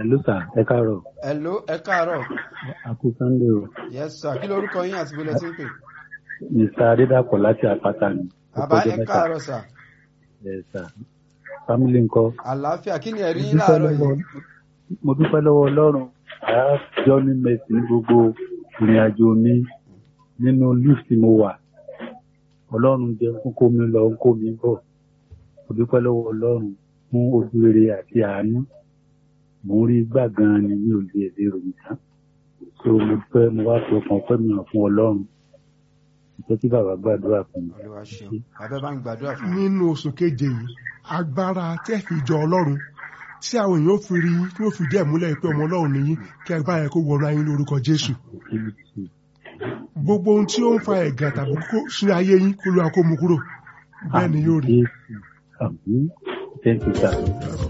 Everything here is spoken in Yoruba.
Hello sir, ẹ káàárọ̀. hello ẹ káàárọ̀ Akú Sunday o. yes sir kí lorúkọ yín àti bọ́lẹ̀ tí ń pè. Mr. Adédàpọ̀ láti Àpáta ni. bàbá Ọjọ́ ẹ mẹ́ta. káàárọ̀ sir Yes sir. Family ńkọ́. àlàáfíà kí ni ẹ̀rí Mo yín dúpẹ́ láàárọ̀ lọ́wọ́- yìí. Mo dúpẹ́ lọ́wọ́ Ọlọ́run. Àá jọ ní mẹ́sì ní gbogbo ìrìn àjò mi nínú lift tí mo wà. Ọlọ́run jẹ́ kó kó mi lọ kó mi bọ̀. Mo dúpẹ́ lọ́wọ́ Ọlọ́run fún ojú rere àti àánú. Mo ń rí gbà gan-an ni mi ò lè lè ròyìn tán. So mo dúpẹ́ mo wá fi ọkàn ọpẹ́ mi hàn fún Ọlọ́run. Ìjẹ́ kí bàbá gbàdúrà fún mi. olúwa ṣeun bàbá bá ń gbàdúrà fún mi. nínú oṣù keje yìí agbára tẹ́ fi jọ ọlọ́run tí àwọn èèyàn ó fi rí tí ó fi díẹ̀ múlẹ̀ pé ọmọ ọlọ́run nìyí kí agbára yẹn kó wọnú ayé lórúkọ jésù gbogbo ohun tí ó ń fa ẹ̀gàn tàbí kó sínú ayé yín kó lóra kó mu kúrò bẹ́ẹ̀ ni yóò rí Jésù. Àmín. Thank you, sir.